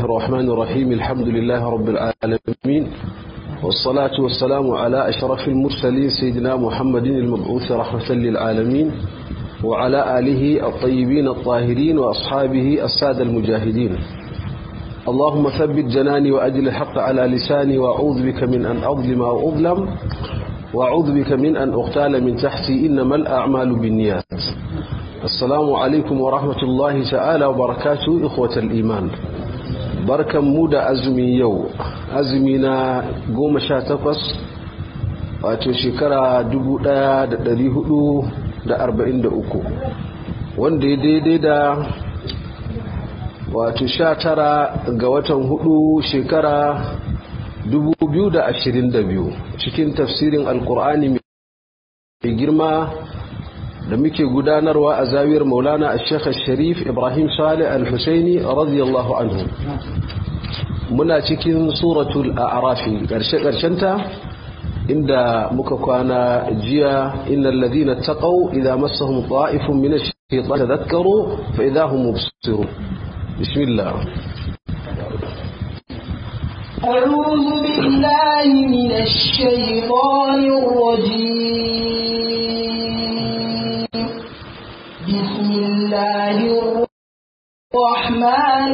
الرحمن الرحيم الحمد لله رب العالمين والصلاة والسلام على أشرف المرسلين سيدنا محمد المبعوث رحمة للعالمين وعلى آله الطيبين الطاهرين وأصحابه السادة المجاهدين اللهم ثبت جناني وأجل الحق على لساني وأعوذ بك من أن أظلم أو أظلم وأعوذ بك من أن أغتال من تحتي إنما الأعمال بالنيات السلام عليكم ورحمة الله تعالى وبركاته إخوة الإيمان بركة مودة أزمي يو أزمينا قوم شاتفس wato shekara 1443 wanda ya daidai da wato 19 ga watan hudu shekara 2022 cikin tafsirin alkur'ani mai girma da muke gudanarwa a zawiyar maulana a shekha sharif ibrahim salih al-husaini radiyallahu anhu muna cikin suratul a'rafi ƙarshe-ƙarshenta inda muka kwana jiya innal ladina taqaw idza massahum ta'ifun min ash-shaytan tadhakkaru fa idza hum mubsirun bismillah أعوذ بالله من الشيطان الرجيم بسم الله الرحمن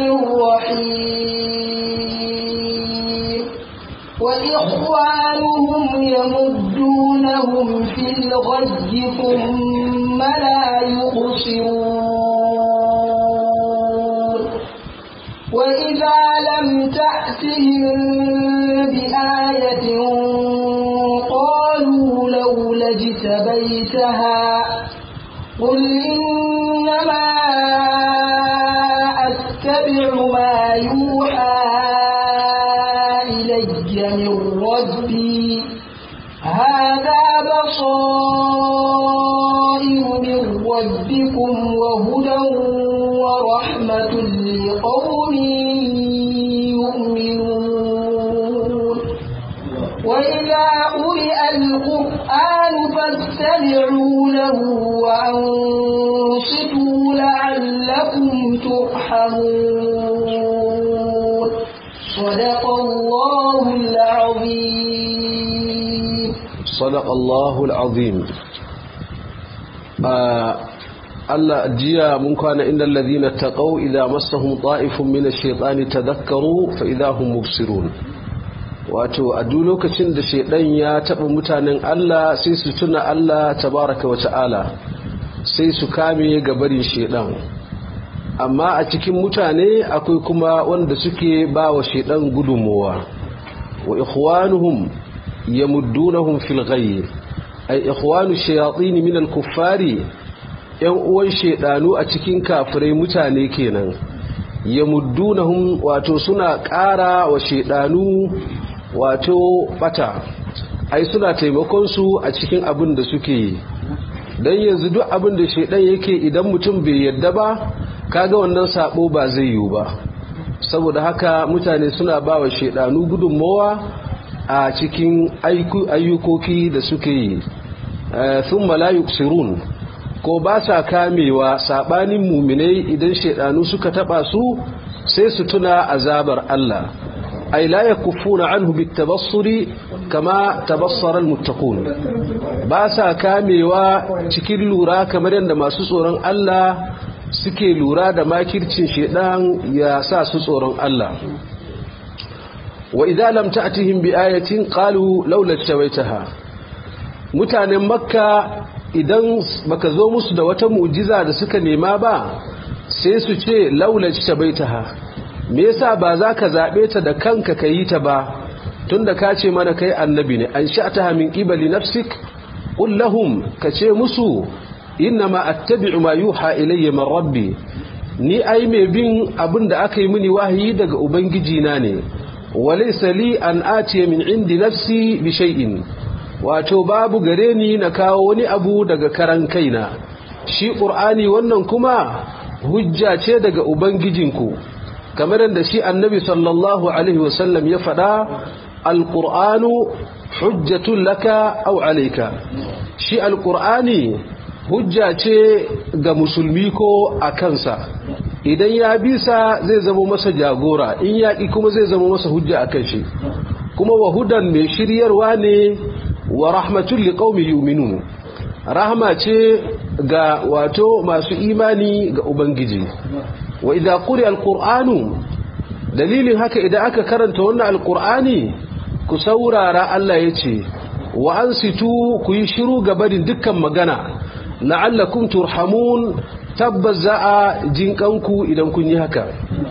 الرحيم وإخوانهم يمدونهم في الغي ثم لا يقصرون وإذا لم تأتهم بآية قالوا لولا اجتبيتها قل إنما أتبع ما يوحى إلي من ربي هذا بصائر من ربكم وهدى ورحمة لقوم يؤمنون وإذا قرئ القرآن فاستمعوا له وأنصتوا لعلكم ترحمون صدق الله العظيم صدق الله العظيم Allah jiya mun kwana inda alladhina taqaw idza massahum ta'ifun min ash-shaytani tadhakkaru fa idza hum mubsirun wato a duk lokacin da shaydan ya taba mutanen Allah sai su tuna Allah tabaraka wa ta'ala sai su kame gabarin shaydan amma a cikin mutane akwai kuma wanda suke ba wa shaydan gudunmuwa wa ikhwanuhum yamuddunahum fil ghayy ay ikhwanu shayatin min al-kuffari yan uwan shedanu a cikin kafirai mutane kenan ya muddunahum wato suna ƙara wa shedanu wato bata ai suna taimakon su a cikin abin da suke yi dan yanzu duk abin da shedan yake idan mutum bai yadda ba kaga wannan sabo ba zai yiwu ba saboda haka mutane suna ba wa shedanu gudunmawa a cikin ayyukoki da suke yi thumma la yuksirun ko ba sa kamewa sabanin muminai idan shedanu suka taba su sai su tuna azabar Allah ay la yakuffuna anhu bitabassuri kama tabassara almuttaqun ba sa kamewa cikin lura kamar yadda masu tsoron Allah suke lura da makircin shedan ya sa su tsoron Allah wa idza lam ta'tihim bi ayatin qalu laula tawaitaha mutanen makka idan baka zo musu da wata mu'jiza da suka nema ba sai su ce laula tabaitaha me yasa ba za ka zabe ta da kanka ka yi ta ba tunda ka ce mana kai annabi ne an sha'taha min qibali nafsik qul lahum ka ce musu innama attabi'u ma yuha ilayya min rabbi ni ai mai bin abin da aka yi mini wahayi daga ubangiji na ne walaysa li an atiya min indi nafsi bi shay'in wato babu gare ni na kawo wani abu daga karan kaina shi ƙur'ani wannan kuma hujja ce daga ubangijinku kamar da shi annabi sallallahu alaihi wasallam ya faɗa alƙur'anu hujjatun laka au alaika shi alƙur'ani hujja ce ga musulmi ko a kansa idan ya bisa zai zama masa jagora in yaƙi kuma zai zama masa hujja a kan shi kuma wa hudan mai shiryarwa ne wa rahmatul liqaumi yu'minun rahma ce ga wato masu imani ga ubangiji wa idza quri alqur'anu dalilin haka idan aka karanta wannan alqur'ani ku saurara Allah yace wa ansitu ku yi shiru gabarin dukkan magana la'allakum turhamun tabbas za a jinkanku idan kun yi haka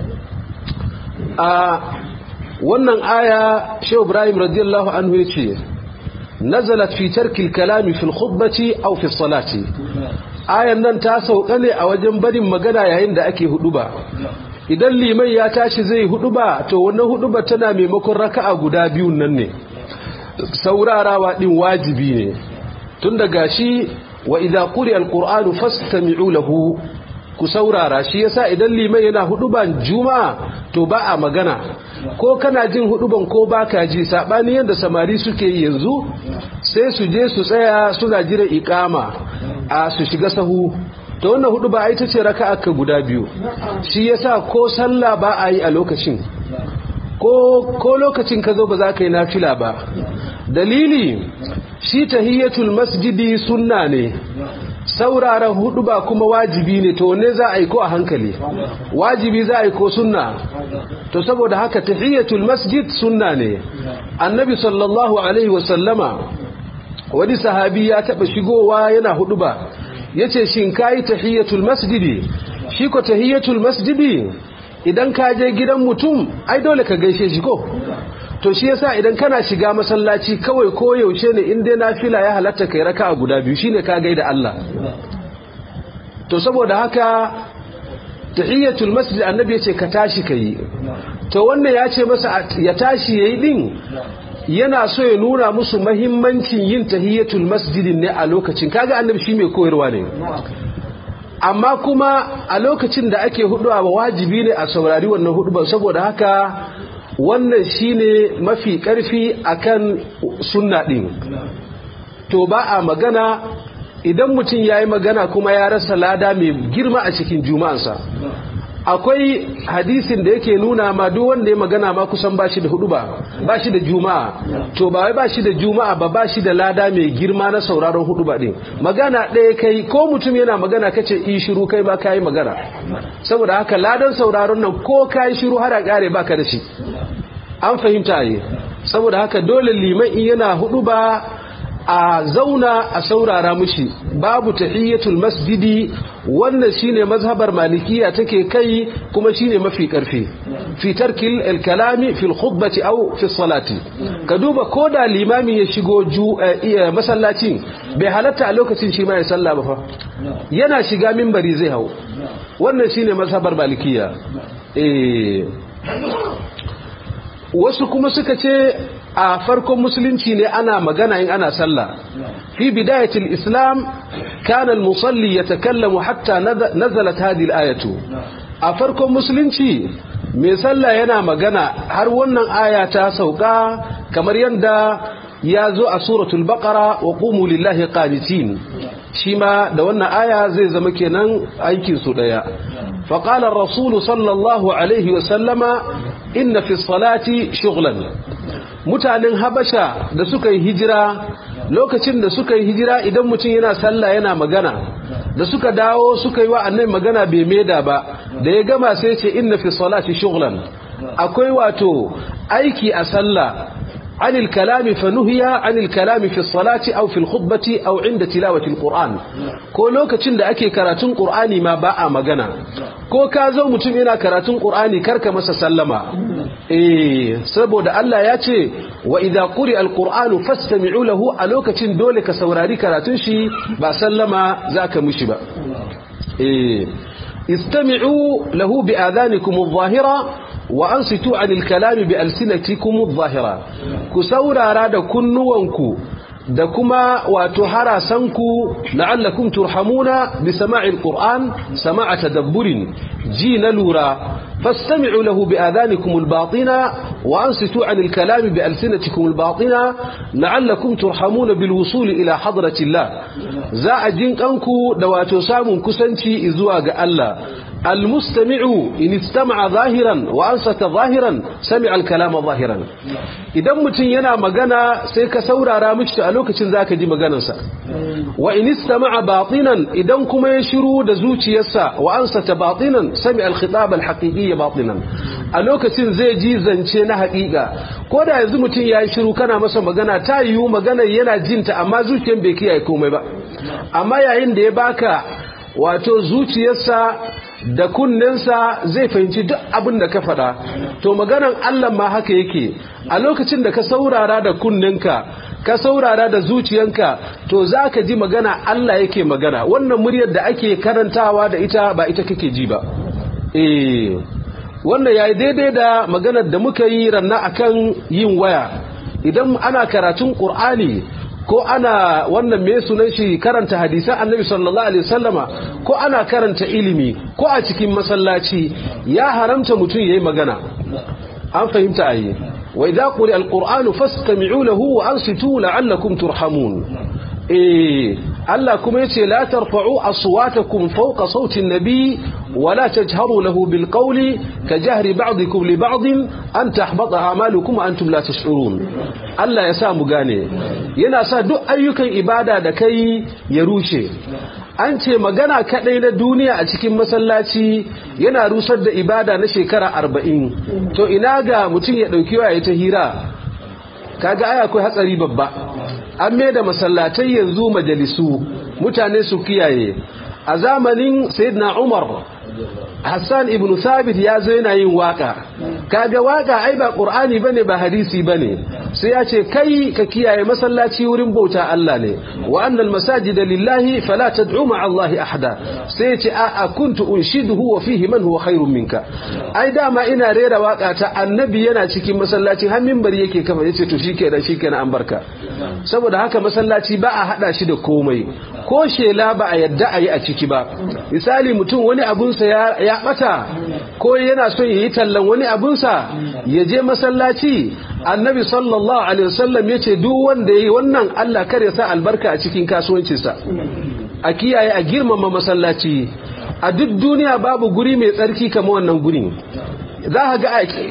a wannan aya shehu ibrahim radiyallahu anhu ya ce nazalat fi tarkil kalami fil khutbati aw fi salati ayan nan ta sauka ne a wajen barin magana yayin da ake huduba idan liman ya tashi zai huduba to wannan huduba tana maimakon raka'a guda biyun nan ne saurarawa din wajibi ne tun daga shi wa idza quri alqur'anu fastami'u lahu ku saurara shi yasa idan liman yana huduban juma'a to ba a magana ko kana jin huduban ko baka ji sabani yanda samari suke yi yanzu sai su je su tsaya suna jira iqama a su shiga sahu to wannan hudu ba ai tace raka'a ka guda biyu shi yasa ko sallah ba a yi a lokacin ko ko lokacin ka zo ba za ka yi nafila ba dalili shi tahiyatul masjidi sunna ne sauraron hudu ba kuma wajibi ne to wanne za a yi ko a hankali wajibi za a yi ko sunna to saboda haka tahiyatul masjid sunna ne annabi sallallahu alaihi wasallama wani sahabi ya taba shigowa yana hudu ba yace shin kai tahiyatul masjidi shi ko tahiyatul masjidi idan ka je gidan mutum ai dole ka gaishe shi ko to shi yasa idan kana shiga masallaci kawai ko yaushe ne in dai nafila ya halatta kai raka'a guda biyu shine ka gaida Allah to saboda haka tahiyatul masjid annabi yace ka tashi kai to wannan ya ce masa ya tashi yayi din yana so ya nuna musu mahimmancin yin tahiyatul masjidin ne a lokacin kaga annabi shi mai koyarwa ne amma kuma a lokacin da ake huduwa ba wajibi ne a saurari wannan hudu saboda haka wannan shine mafi karfi akan sunna din to ba a magana idan mutum yayi magana kuma ya rasa lada mai girma a cikin juma'ansa akwai hadisin da yake nuna ma duk wanda ya magana ma kusan bashi da hudu ba bashi da juma'a to ba wai bashi da juma'a ba bashi da lada mai girma na sauraron hudu ba din magana ɗaya kai ko mutum yana magana kace in shiru kai ba kai magana saboda haka ladan sauraron nan ko kai shiru har a kare baka da shi an fahimta yi saboda haka dole liman in yana hudu ba a zauna a saurara mushi babu tahiyyatul masjidi wannan shine mazhabar malikiya take kai kuma shine mafi karfi fi tarkil al-kalami fi al-khutbati aw fi salati ka duba koda limami ya shigo masallacin bai halatta a lokacin shi ma ya salla ba fa yana shiga minbari zai hau wannan shine mazhabar malikiya eh wasu kuma suka ce a farkon musulunci ne ana magana in ana sallah fi bidayatul islam kana al-musalli yatakallamu hatta nazalat hadhihi al-ayatu a farkon musulunci mai sallah yana magana har wannan aya ta sauka kamar yadda ya zo a suratul baqara wa qumu lillahi qanitin shi ma da wannan aya zai zama kenan aikin su daya فقال الرسول صلى الله عليه وسلم إن في الصلاة شغلا mutanen habasha da suka yi hijira lokacin da suka yi hijira idan mutum yana sallah yana magana da suka dawo suka yi wa annabi magana bai meda ba da ya gama sai ce inna fi salati shughlan akwai wato aiki a sallah عن الكلام فنهي عن الكلام في الصلاة أو في الخطبة أو عند تلاوة القرآن ko lokacin da ake karatun Qur'ani ma ba a magana ko ka zo mutum yana karatun Qur'ani karka masa sallama eh saboda Allah ya ce wa idza quri al-Qur'anu fastami'u lahu a lokacin dole ka saurari karatun shi ba sallama zaka mishi ba eh istami'u lahu bi adhanikum adh-dhahira wa ansitu anil kalami bi alsinatikum adh-dhahira ku saurara da kunnuwanku da kuma wato harasanku la'allakum turhamuna bi sama'il qur'an sama'a tadabburin ji na lura fastami'u lahu bi adhanikum al-batina wa ansitu anil kalami bi alsinatikum al-batina la'allakum turhamuna bil wusul ila hadrati Allah za a jinkanku da wato samun kusanci zuwa ga Allah المستمع إن استمع ظاهرا وأنصت ظاهرا سمع الكلام ظاهرا idan mutum yana magana sai ka saurara mishi a lokacin zaka ji maganarsa wa in istama'a batinan idan kuma ya shiru da zuciyarsa wa ansata batinan sami al-khitab al-haqiqi batinan a lokacin zai ji zance na haƙiƙa ko da yanzu mutum ya yi shiru kana masa magana ta yiwu magana yana jinta amma zuciyar bai kiyaye komai ba amma yayin da ya baka wato zuciyarsa da kunnensa zai fahimci duk abin da ka faɗa to maganan Allah ma haka yake a lokacin da ka saurara da kunnenka ka saurara da zuciyanka to za ka ji magana Allah yake magana wannan muryar da ake karantawa da ita ba ita kake ji ba eh wannan yayi daidai da maganar da muka yi ranna akan yin waya idan ana karatun Qur'ani ko ana wannan me sunan shi karanta hadisan annabi sallallahu alaihi wasallama ko ana karanta ilimi ko a cikin masallaci ya haramta mutum yayi magana an fahimta ayi wa idza quri alqur'anu fastami'u lahu wa ansitu la'allakum turhamun eh Allah kuma yace la tarfa'u aswatakum fawqa sawti an-nabi wa la tajharu lahu bil qawli ka jahri ba'dikum li ba'din an tahbata a'malukum wa antum la tash'urun Allah ya sa mu gane yana sa duk ayyukan ibada da kai ya rushe an ce magana kadai na duniya a cikin masallaci yana rusar da ibada na shekara arba'in to ina ga mutum ya ɗauki waya ta hira kaga aya akwai hatsari babba an mai da masallatai yanzu majalisu mutane su kiyaye a zamanin sayyidina umar Hassan ibn Thabit ya zo yana yin waka kaga waka ai ba Qur'ani bane ba hadisi bane sai ya ce kai ka kiyaye masallaci wurin bauta Allah ne wa annal masajida lillahi fala tad'u ma'a Allah ahada sai ya ce a kuntu unshiduhu wa fihi man huwa khairun minka ai dama ina rera waka ta annabi yana cikin masallaci har minbari yake kafa yace to shikenan shikenan an barka saboda haka masallaci ba a hada shi da komai ko shela ba a yadda a yi a ciki ba misali mutum wani abunsa ya bata ko yana son yi tallan wani abunsa ya je masallaci annabi sallallahu alaihi wasallam ya ce duk wanda ya yi wannan Allah kar ya sa albarka a cikin kasuwancinsa a kiyaye a girmama masallaci a duk duniya babu guri mai tsarki kamar wannan gurin za a ga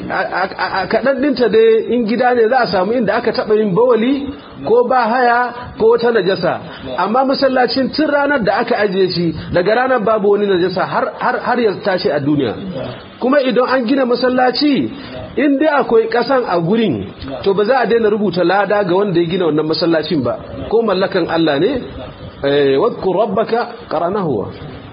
a kaɗan ɗinta dai in gida ne za a samu inda aka taɓa yin bawali ko ba haya ko wata najasa amma masallacin tun ranar da aka ajiye shi daga ranar babu wani najasa har ya tashi a duniya kuma idan an gina masallaci in dai akwai ƙasan a gurin to ba za a daina rubuta lada ga wanda ya gina wannan masallacin ba ko mallakan Allah ne wadkur rabbaka qaranahu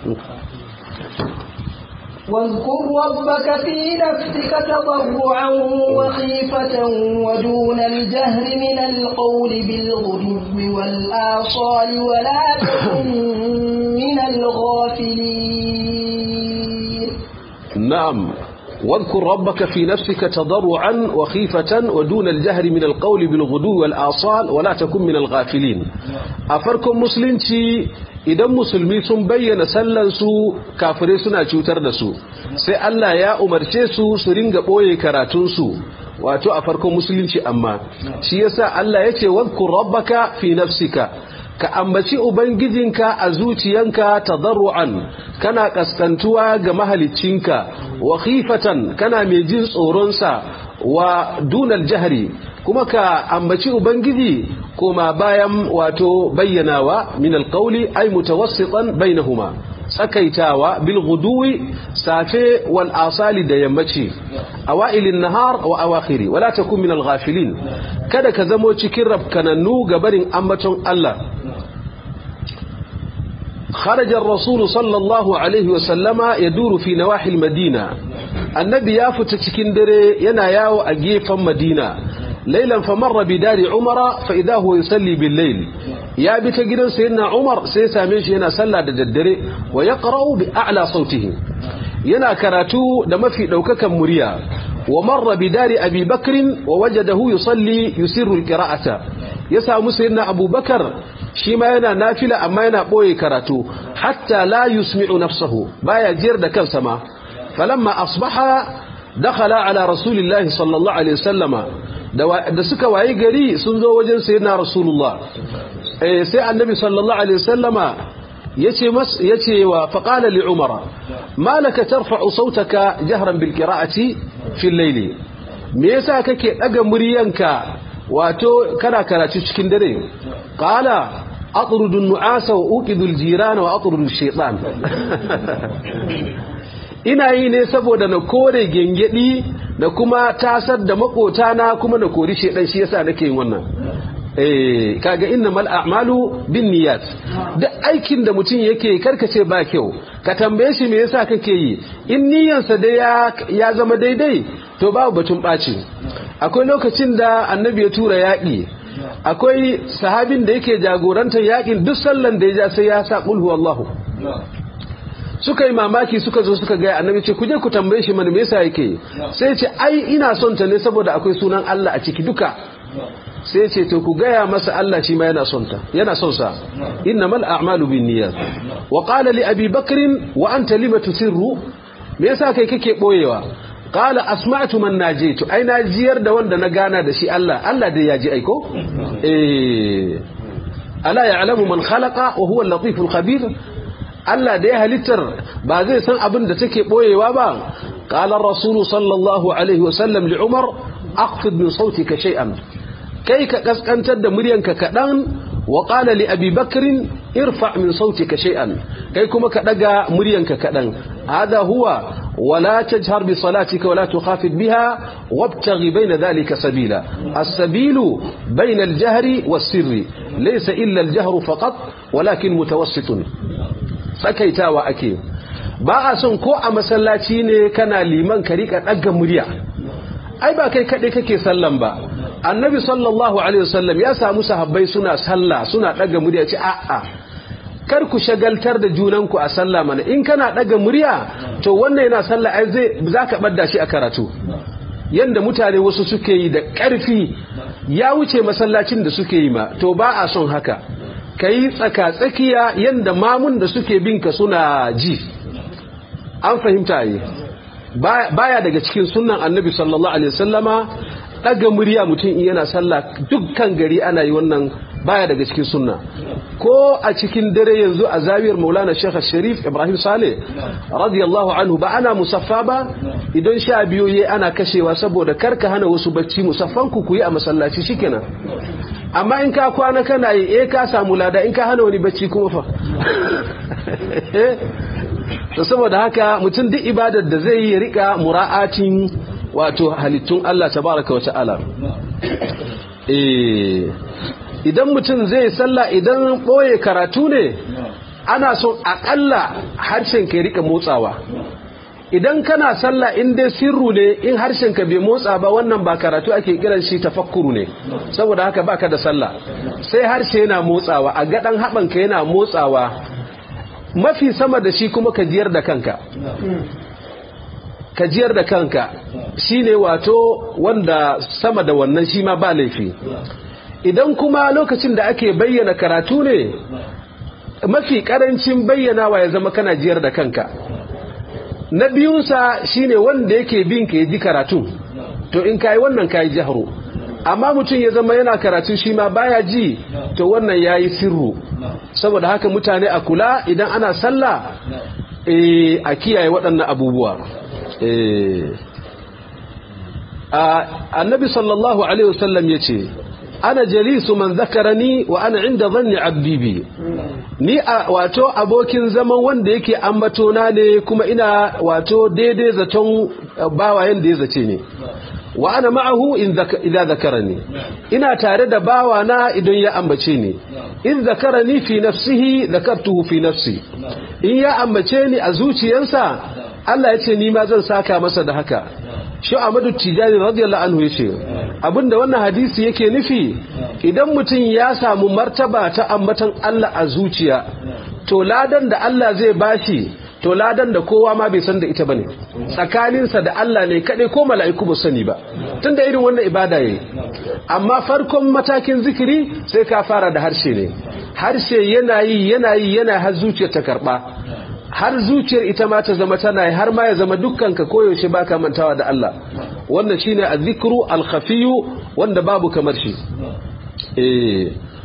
واذكر ربك في نفسك تضرعا وخيفة ودون الجهر من القول بالغدو والآصال ولا تكن من الغافلين نعم واذكر ربك في نفسك تضرعا وخيفة ودون الجهر من القول بالغدو والآصال ولا تكن من الغافلين أفركم مسلمتي idan musulmi sun bayyana sallansu kafirai suna cutar da su sai Allah ya umarce su su ringa ɓoye karatunsu wato a farkon musulunci amma shi yasa Allah ya ce wadkur rabbaka fi nafsika ka ambaci ubangijinka a zuciyanka tadarru'an kana kaskantuwa ga mahaliccinka wa khifatan kana mai jin tsoronsa wa dunal jahri kuma ka ambaci ubangiji koma bayan wato bayyanawa min alqawli ay mutawassitan bainahuma tsakaitawa bil ghuduwi safe wal asali da yammaci awailin nahar wa awakhiri wala takun min al ghafilin kada ka zamo cikin rabkanannu gabarin ambaton Allah خرج الرسول صلى الله عليه وسلم يدور في نواحي المدينة النبي يافت cikin dare yana yawo a gefen Madina ليلا فمر بدار عمر فإذا هو يصلي بالليل يا بك جدا سيدنا عمر سيسا ميش ينا سلا دجدري ويقرأ بأعلى صوته ينا كراتو دم في دوكك مريا ومر بدار أبي بكر ووجده يصلي يسر القراءة يسا سيدنا أبو بكر شما ينا نافلة أما ينا بوي كراتو حتى لا يسمع نفسه بايا جير كم سما فلما أصبح دخل على رسول الله صلى الله عليه وسلم da suka waye gari sun zo wajen sayyidina rasulullah eh sai annabi sallallahu alaihi wasallama yace mas yace wa faqala li umara malaka tarfa'u sautaka jahran bil qira'ati fi al-layli me yasa kake daga muryanka wato kana karatu cikin dare qala atrudu an-nu'asa wa uqidu al-jirana wa atrudu ash-shaytan ina yi ne saboda na kore gengedi da kuma tasar da makotana kuma na kori shedan shi yasa nake yin wannan eh kaga innamal a'malu binniyat duk aikin da mutum yake karkace ba kyau ka tambaye shi me yasa kake yi in niyyarsa da ya ya zama daidai to babu batun baci akwai lokacin da annabi ya tura yaƙi akwai sahabin da yake jagorantar yaƙin duk sallan da ya ja sai ya sa qul huwallahu suka yi mamaki suka zo suka gaya annabi ce kuje ku tambaye shi mana me yasa yake sai ce ai ina son ta ne saboda akwai sunan Allah a ciki duka sai ce to ku gaya masa Allah shi ma yana son ta yana son sa innamal a'malu binniyat wa qala li abi bakr wa anta lima tusirru me yasa kai kake boyewa qala asma'tu man najitu ai na jiyar da wanda na gana da shi Allah Allah dai ya ji aiko eh ala ya'lamu man khalaqa wa huwa al-latiful khabir Allah da ya halittar ba zai san abin da take boyewa ba qala ar-rasul sallallahu alaihi wasallam li umar akhfid min sautika shay'an kai ka kaskantar da muryanka kadan wa qala li abi bakr irfa min sautika shay'an kai kuma ka daga muryanka kadan hada huwa ولا تجهر بصلاتك ولا تخافت بها وابتغ بين ذلك سبيلا السبيل بين الجهر والسر ليس إلا الجهر فقط ولكن متوسط tsakaitawa ake ba a son ko a masallaci ne kana liman ka rika ɗaga murya ai ba kai kaɗai kake sallan ba annabi sallallahu alaihi wasallam ya samu sahabbai suna sallah suna ɗaga murya ce a'a kar ku shagaltar da junanku a sallah mana in kana ɗaga murya to wannan yana sallah ai zai zaka ɓadda shi a karatu yanda mutane wasu suke yi da ƙarfi ya wuce masallacin da suke yi ma to ba a son haka ka yi tsaka-tsakiya yadda mamun da suke binka suna ji an fahimta yi baya daga cikin sunan annabi sallallahu alaihi wasallama daga murya mutum in yana sallah dukkan gari ana yi wannan baya daga cikin sunna ko a cikin dare yanzu a zawiyar maulana shekha sharif ibrahim saleh radiyallahu anhu ba ana musaffa ba idan sha biyu ye ana kashewa saboda karka hana wasu bacci musaffan ku yi a masallaci shikenan amma in ka kwana kana yi eh ka samu lada in ka hana wani bacci kuma fa to saboda haka mutum duk ibadar da zai yi rika mura'atin wato halittun Allah tabaraka wa ta'ala eh idan mutum zai sallah idan boye karatu ne ana son akalla harshen ka rika motsawa idan kana sallah in dai sirru ne in harshen ka bai motsa ba wannan ba karatu ake kiran shi tafakkuru ne saboda haka baka da sallah sai harshe yana motsawa a gadan haban ka yana motsawa mafi sama da shi kuma ka jiyar da kanka ka jiyar da kanka shine wato wanda sama da wannan shi ma ba laifi idan kuma lokacin da ake bayyana karatu ne mafi karancin bayyanawa ya zama kana jiyar da kanka na biyunsa shine wanda yake bin ka ji karatu to in kai wannan kai jahru amma mutum ya zama yana karatu shi ma baya ji to wannan yayi sirru saboda haka mutane a kula idan ana sallah eh a kiyaye waɗannan abubuwa eh annabi sallallahu alaihi wasallam yace ana jalisu man zakarani wa ana inda zanni abdi bi ni a wato abokin zaman wanda yake ambatona ne kuma ina wato daidai zaton bawayen da ya zace ne wa ana ma'ahu idza zakarani ina tare da bawana idan ya ambace ni in zakarani fi nafsihi zakartuhu fi nafsi in ya ambace ni a zuciyarsa Allah ya ce ni ma zan saka masa da haka shi Ahmadu Tijani radiyallahu anhu yace abinda wannan hadisi yake nufi idan mutum ya samu martaba ta ambatan Allah a zuciya to ladan da Allah zai bashi to ladan da kowa ma bai san da ita bane tsakaninsa da Allah ne kadai ko mala'iku ba sani ba tunda irin wannan ibada yayi amma farkon matakin zikiri sai ka fara da harshe ne harshe yana yi yana yi yana har zuciyar ta karba har zuciyar ita ma ta zama tana yi har ma ya zama dukkanka koyaushe baka mantawa da Allah wannan shine azzikru al-khafiyu wanda babu kamar shi eh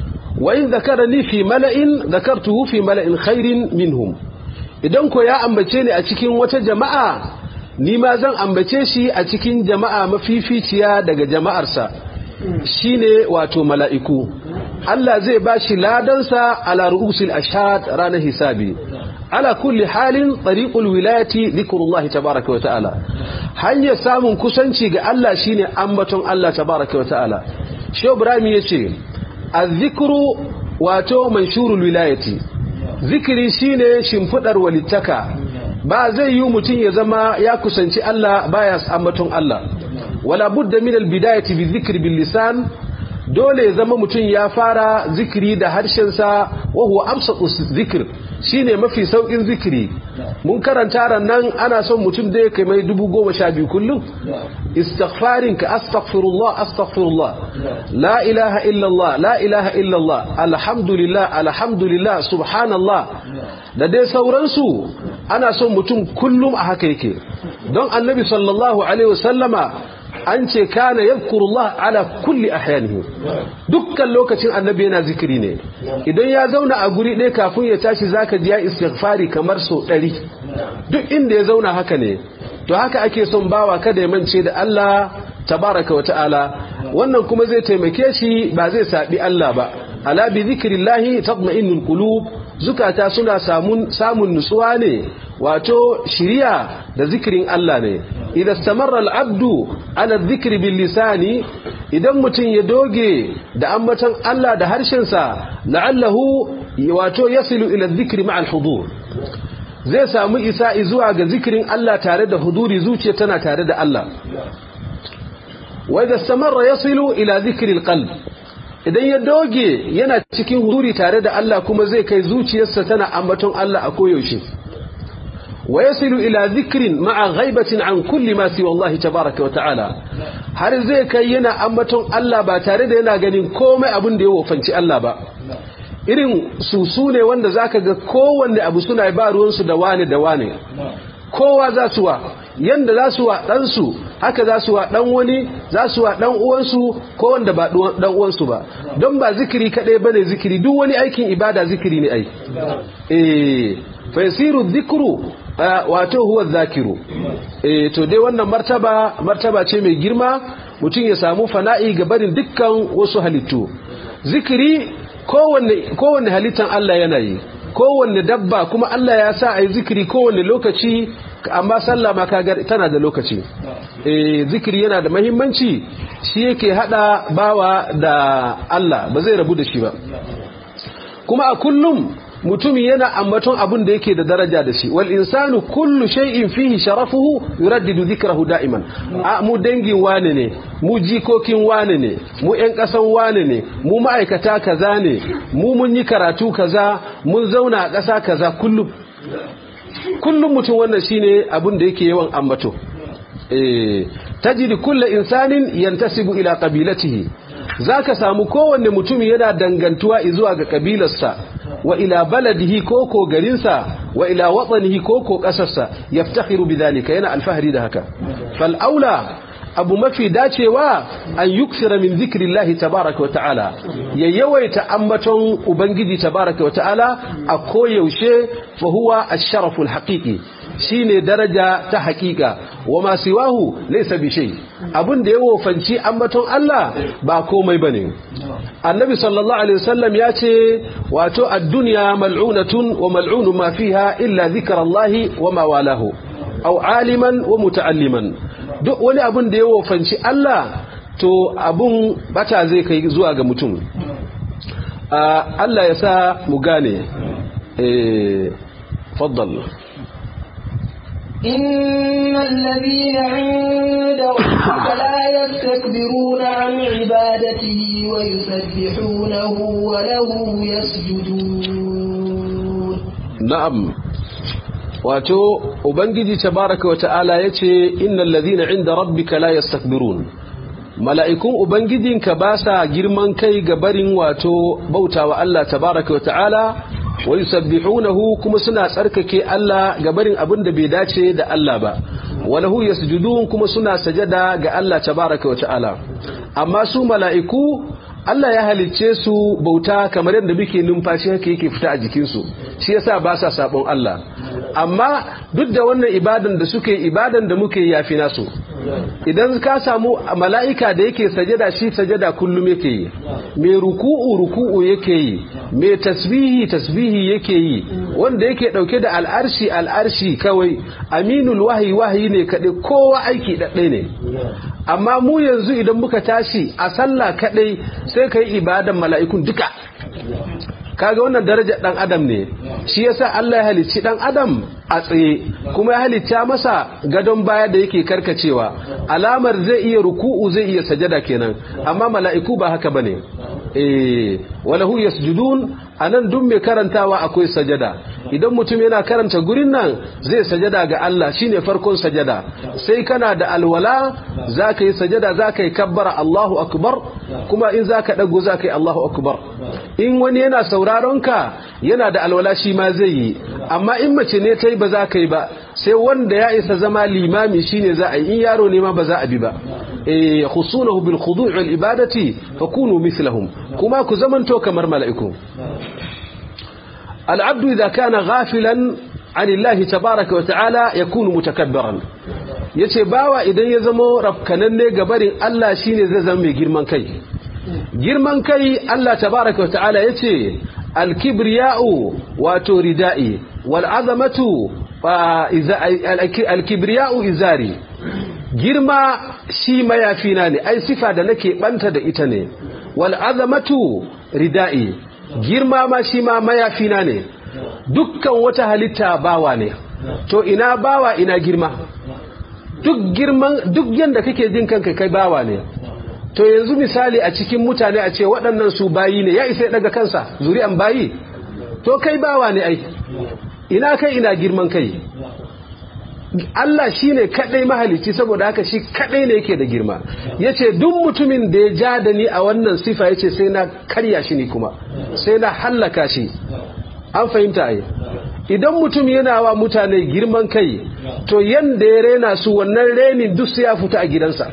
wa in zakarani fi mala'in zakartuhu fi mala'in khairin minhum idan ko ya ambace ni a cikin wata jama'a ni ma zan ambace shi a cikin jama'a mafificiya daga jama'arsa shine wato mala'iku Allah zai ba shi ladansa ala ru'usil ashhad ranar hisabi ala kulli halin tariqul wilayati zikrullahi tabaaraka wa ta'ala hanyar samun kusanci ga Allah shine ambaton Allah tabaaraka wa ta'ala Shehu Ibrahim yace az-zikru wato manshurul wilayati zikiri shine shimfidar walittaka ba zai yi mutum ya zama ya kusanci Allah baya ambaton Allah wala budda min al-bidayati bi dhikri bil lisan dole ya zama mutum ya fara zikiri da harshensa wa huwa amsatu zikr shine mafi saukin zikiri mun karanta ran nan ana son mutum da ya kai mai dubu goma sha biyu kullum istighfarin ka astaghfirullah astaghfirullah la ilaha illallah la ilaha illallah alhamdulillah alhamdulillah subhanallah da dai sauransu ana son mutum kullum a haka yake don annabi sallallahu alaihi wasallama an ce kana yadhkurullah ala kulli ahyanihi dukkan lokacin annabi yana zikiri ne idan ya zauna a guri ɗaya kafin ya tashi zaka ji ya istighfari kamar so ɗari duk inda ya zauna haka ne to haka ake son bawa kada ya mance da Allah tabaraka wa ta'ala wannan kuma zai taimake shi ba zai saɓi Allah ba ala bi zikrillahi tatma'innul qulub zukata suna samun samun nutsuwa ne wato shiriya da zikirin Allah ne idan stamarra al'abdu ala zikri bil lisani idan mutum ya doge da ambatan Allah da harshensa la'allahu wato yasilu ila zikri ma'al hudur zai samu isa zuwa ga zikirin Allah tare da huduri zuciya tana tare da Allah wa idan stamarra yasilu ila zikri alqalb idan ya doge yana cikin huduri tare da Allah kuma zai kai zuciyarsa tana ambaton Allah a koyaushe ويصل إلى ذكر مع غيبة عن كل ما سوى الله تبارك وتعالى har zai kai yana ambaton Allah ba tare da yana ganin komai abin da ya wofanci Allah ba irin susu ne wanda zaka ga kowanne abu suna ba ruwansu da wane da wane kowa za su wa yanda za su wa ɗansu haka za su wa ɗan wani za su wa ɗan uwansu ko wanda ba ɗan uwansu ba don ba zikiri kaɗai ba ne zikiri duk wani aikin ibada zikiri ne ai eh fa yasiru dhikru wato huwa zakiru eh to dai wannan martaba martaba ce mai girma mutum ya samu fana'i ga barin dukkan wasu halittu zikiri kowanne kowanne halittan Allah yana yi kowanne dabba kuma Allah ya sa ayi zikiri kowanne lokaci amma sallah ma kaga tana da lokaci eh zikiri yana da muhimmanci shi yake hada bawa da Allah ba zai rabu da shi ba kuma a kullum mutum yana ambaton abin da yake da daraja da shi wal insanu kullu shay'in fihi sharafuhu yuraddidu dhikrahu da'iman a mu dangin wane ne mu jikokin wane ne mu ƴan ƙasan wane ne mu ma'aikata kaza ne mu mun yi karatu kaza mun zauna a ƙasa kaza kullum kullum mutum wannan shine abin da yake yawan ambato eh tajidi kullu insanin yantasibu ila qabilatihi zaka samu kowanne mutum yana dangantuwa zuwa ga kabilarsa wa ila baladihi koko garinsa wa ila watsanihi koko kasarsa yaftakhiru bidhalika yana alfahari da haka fal aula abu mafi dacewa an yuksira min zikrillahi tabaraka wa ta'ala ya yawaita ambaton ubangiji tabaraka wa ta'ala a koyaushe fa huwa ash-sharaful haqiqi shine daraja ta haƙiƙa wa ma siwahu laysa bi shay abun da ya wofanci ambaton Allah ba komai bane annabi sallallahu alaihi wasallam ya ce wato ad-dunya mal'unatun wa mal'unu ma fiha illa dhikrullahi wa ma walahu aw aliman wa muta'alliman duk wani abun da ya wofanci Allah to abun bata zai kai zuwa ga mutum Allah ya sa mu gane eh faddal إن الذين عند ربك لا يستكبرون عن عبادته ويسبحونه وله يسجدون نعم wato ubangiji tabaraka wa ta'ala yace innal ladhina 'inda rabbika la yastakbirun mala'ikun ubangijinka ba sa girman kai ga barin wato bautawa Allah tabaraka wa ta'ala wa yusabbihunahu kuma suna tsarkake Allah ga barin abin da bai dace da Allah ba walahu yasjudun kuma suna sajada ga Allah tabaraka wa ta'ala amma su mala'iku Allah ya halicce su bauta kamar yadda muke numfashi haka yake fita a jikinsu shi yasa ba sa sabon Allah amma duk da wannan ibadan da suke ibadan da muke yafi nasu idan ka samu mala'ika da yake sajada shi sajada kullum yake yi mai ruku'u ruku'u yake yi mai tasbihi tasbihi yake yi wanda yake dauke da al'arshi al'arshi kawai aminul wahayi wahayi ne kaɗai kowa aiki ɗaɗɗai ne amma mu yanzu idan muka tashi a sallah kaɗai sai ka yi ibadan mala'ikun duka kaga wannan darajar dan adam ne shi yasa Allah ya halicci dan adam a tsaye kuma ya halitta masa gadon baya da yake karkacewa alamar zai iya ruku'u zai iya sajada kenan amma mala'iku ba haka bane eh walahu yasjudun anan duk mai karantawa akwai sajada idan mutum yana karanta gurin nan zai sajada ga Allah shine farkon sajada sai kana da alwala zaka yi sajada zaka yi kabbara Allahu akbar kuma in zaka dago zaka yi Allahu akbar in wani yana sauraron ka yana da alwala shi ma zai yi amma in mace ne ta yi ba za ka yi ba sai wanda ya isa zama limami shine za a yi in yaro ne ma ba za a bi ba eh khusunahu bil khudu' wal ibadati fakunu mithlahum kuma ku zamanto kamar mala'iku العبد إذا كان غافلا عن الله تبارك وتعالى يكون متكبرا yace bawa idan ya zamo rafkananne gabarin Allah shine zai zama mai girman kai girman kai Allah tabaraka wa ta'ala yace al-kibriya'u wato rida'i wal azamatu al-kibriya'u izari girma shi mayafina ne ai sifa da nake banta da ita ne wal azamatu rida'i girma ma shi ma mayafina ne dukkan wata halitta bawa ne to ina bawa ina girma duk girman duk yanda kake jin kanka kai bawa ne to yanzu misali a cikin mutane a ce waɗannan su bayi ne ya isa daga kansa zuri'an bayi to kai bawa ne ai ina kai ina girman kai Allah shi ne kaɗai mahalicci saboda haka shi kaɗai ne yake da girma ya ce duk mutumin da ya ja da ni a wannan sifa ya ce sai na karya shi ne kuma sai na hallaka shi an fahimta ai idan mutum yana wa mutane girman kai to yanda ya rena su wannan renin duk sai ya fita a gidansa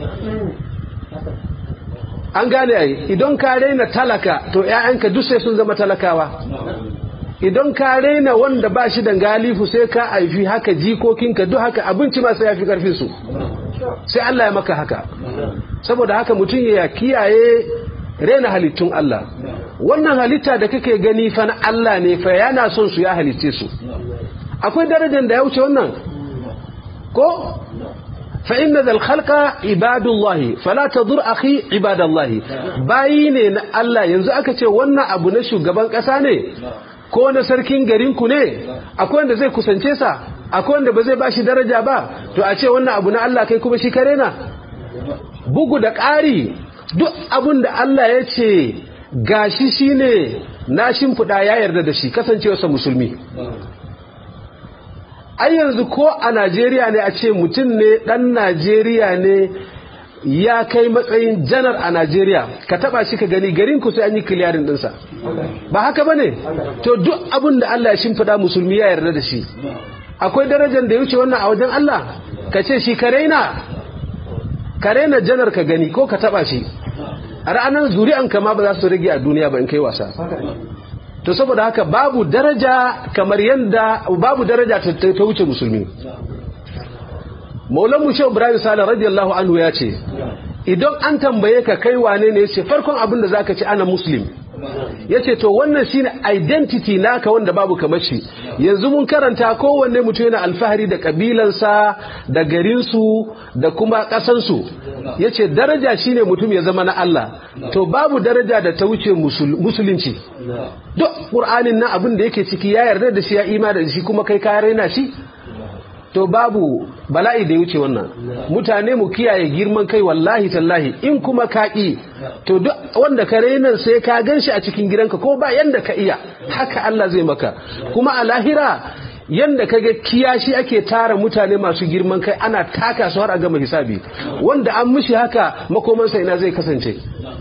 an gane ai idan ka rena talaka to 'ya'yanka duk sai sun zama talakawa idan ka raina wanda ba shi da galifu sai ka haifi haka jikokinka duk haka abinci ma sai ya fi karfinsu sai Allah ya maka haka saboda haka mutum ya kiyaye raina halittun Allah wannan halitta da kake gani fa na Allah ne fa yana son su ya halitte su akwai darajar da ya wuce wannan ko fa inna zal khalqa ibadullahi fala tadur akhi ibadallahi bayi ne na Allah yanzu aka ce wannan abu na shugaban kasa ne ko na sarkin garinku ne akwai wanda zai kusance sa akwai wanda ba zai bashi daraja ba to a ce wannan abu na Allah kai kuma shi kare na bugu da ƙari duk abun da Allah ya ce gashi shine na shimfiɗa ya yarda da shi kasancewarsa musulmi ai yanzu ko a Najeriya ne a ce mutum ne ɗan Najeriya ne ya kai matsayin janar a Najeriya ka taba shi ka gani garin ku sai an yi kiliyarin dinsa ba haka bane to duk abin da Allah ya shimfida musulmi ya yarda da shi akwai darajar da ya wuce wannan a wajen Allah ka ce shi ka raina ka raina janar ka gani ko ka taba shi a ranar zuri'an ka ma ba za su rage a duniya ba in kai wasa to saboda haka babu daraja kamar yanda babu daraja ta wuce musulmi maulan mu shehu ibrahim sale radiyallahu anhu ya ce idan an tambaye ka kai wane ne yace farkon abin da zaka ci ana muslim yace to wannan shine identity naka wanda babu kamar shi yanzu mun karanta kowanne mutum yana alfahari da kabilansa da garinsu da kuma kasansu yace daraja shine mutum ya zama na Allah to babu daraja da ta wuce musulunci duk qur'anin nan abin da yake ciki ya yarda da shi ya imani da shi kuma kai ka raina shi to babu bala'i da ya wuce wannan mutane mu kiyaye girman kai wallahi tallahi in kuma ka ƙi to duk wanda ka rainan sai ka gan shi a cikin gidanka ko ba yanda ka iya haka Allah zai maka kuma a lahira yanda ka ga kiyashi ake tara mutane masu girman kai ana taka su har a gama hisabi wanda an mishi haka makomansa ina zai kasance